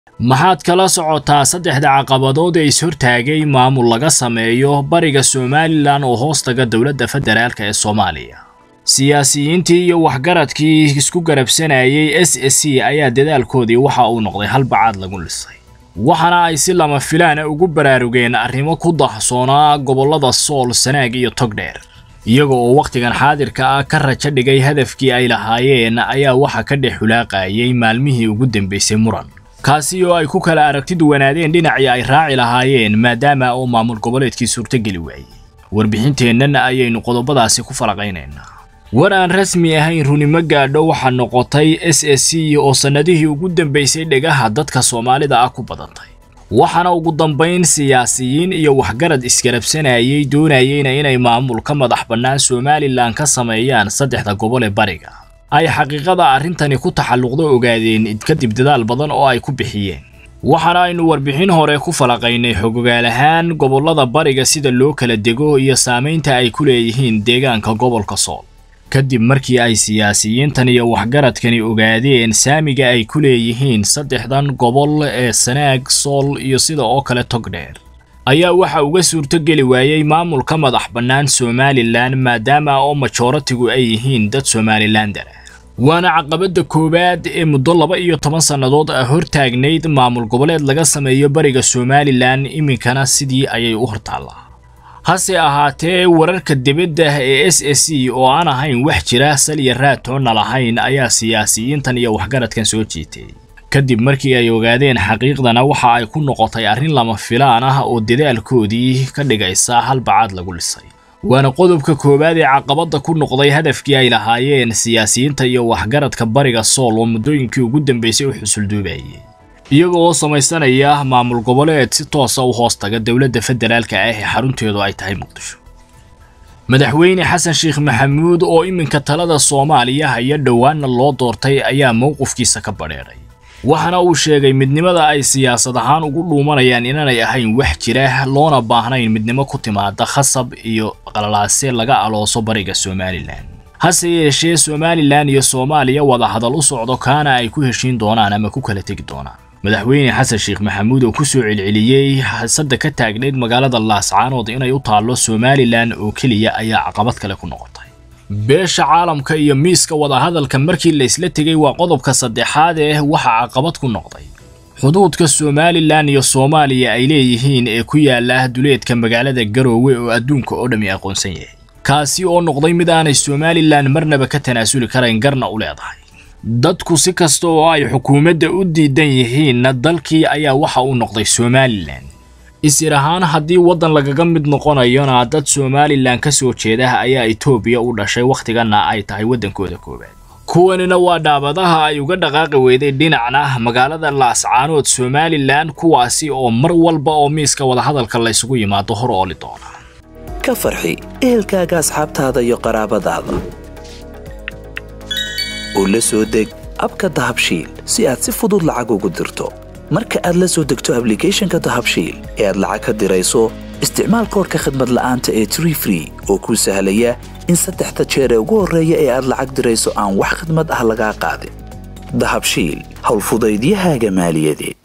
maxaad kala socotaa saddexda caqabadood ee is-hortaagay maamul laga sameeyo bariga somalilan oo hoostaga dowladda federaalk ee soomaaliya siyaasiyiintii iyo waxgaradkii isku garabsanayay s s c ayaa dadaalkoodii waxa uu noqday halbacaad lagu lisay waxaana ay si lama filaana ugu baraarugeen arrimo ku dahsoonaa gobollada sool sanaag iyo togdheer iyaga oo wakhtigan xaadirka ah ka rajo dhigay hadafkii ay lahaayeen ayaa waxa ka dhex xulaaqayay maalmihii ugu dambaysay muran kaasi oo ay ku kala aragti duwanaadeen dhinacii ay raaci lahaayeen maadaama oo maamul goboleedkii suurtogeli waayey warbixinteennan ayaynu qodobadaasi ku falaqaynaynaa war aan rasmi ahayn runimo gaadho waxaa noqotay s s c oo sannadihii ugu dambaysay dhegaha dadka soomaalida ah ku badantay waxaana ugu dambayn siyaasiyiin iyo waxgarad isgarabsanayay doonayeyna inay maamul ka madax bannaan somalilan ka sameeyaan saddexda gobol ee bariga ay xaqiiqada arrintani ku taxalluqdo ogaadeen kadib dadaal badan oo ay ku bixiyeen waxaana aynu warbixin hore ku falaqaynay xogogaal ahaan gobollada bariga sida loo kala dego iyo saamaynta ay ku leeyihiin deegaanka gobolka sool kadib markii ay siyaasiyiintan iyo waxgaradkani ogaadeen saamiga ay ku leeyihiin saddexdan gobol ee sanaag sool iyo sida oo kale togdheer ayaa waxa uga suurtogeli waayey maamul ka madax bannaan somalilan maadaama oo majoratigu ay yihiin dad somalilander ah waana caqabadda koowaad ee muddo laba iyo toban sannadood ah hortaagnayd maamul goboleed laga sameeyo bariga somalilan iminkana sidii ayay u hortaallaa hase ahaatee wararka dibadda ee s s c oo aan ahayn wax jira saliya raatoonna lahayn ayaa siyaasiyiintan iyo waxgaradkan soo jiitay kadib markii ay ogaadeen xaqiiqdana waxa ay ku noqotay arrin lama filaan ah oo dadaalkoodii ka dhigaysa halbacaad lagu lisay waana qodobka koowaad ee caqabadda ku noqday hadafkii ay lahaayeen siyaasiyiinta iyo waxgaradka bariga sool oo muddooyinkii ugu dambaysay u xusulduubayay iyaga oo samaysanaya maamul goboleed si toosa u hoostaga dowladda federaalka ah ee xarunteedu ay tahay muqdisho madaxweyne xasan sheekh maxamuud oo iminka talada soomaaliya haya dhowaanna loo doortay ayaa mowqifkiisa ka badheedhay waxaana uu sheegay midnimada ay siyaasad ahaan ugu dhuumanayaan inaanay ahayn wax jira loona baahnayn midnimo ku timaada khasab iyo qalalaase laga alooso bariga somalilan hase yeeshee somalilan iyo soomaaliya wada hadal u socdo kaana ay ku heshiin doonaan ama ku kala tegi doonaan madaxweyne xasan sheekh maxamuud oo ku soo celceliyey hasadda ka taagnayd magaalada laascaanood inay u taallo somalilan oo keliya ayaa caqabad kale ku noqotay beesha caalamka iyo miiska wadahadalka markii la isla tegay waa qodobka saddexaad ee waxa caqabad ku noqday xuduudka somalilan iyo soomaaliya ay leeyihiin ee ku yaala duleedka magaalada garoowe oo adduunka oo dhammi aqoonsan yahay kaasi oo noqday mid aanay somalilan marnaba ka tanaasuli karayn garna u leedahay dadku si kasta oo ay xukuumadda u diidan yihiinna dalkii ayaa waxa uu noqday somalilan isir ahaan haddii waddan lagaga mid noqonayona dad somalilan ka soo jeedaha ayaa etoobiya u dhashay wakhtiganna ay tahay waddankooda koowaad kuwanina waa dhaabadaha ay uga dhaqaaqi weyday dhinacna magaalada laascaanood somalilan kuwaasi oo mar walba oo miiska wadahadalka laysugu yimaado hor ooli doona ka farxi ehelkaaga asxaabtaada iyo qaraabadaada oo la soo deg abka dahabshiil si aad si fudud lacag ugu dirto marka aad la soo degto ablicathonka dahabshiil ee aad lacag ka dirayso isticmaal koorka khadmad la'aanta ee tree free oo kuu sahlaya in saddexda jeer ee ugu horreeya ee aad lacag dirayso aan wax khadmad ah lagaa qaadin dahabshiil howlfudaydiyahaaga maaliyadeed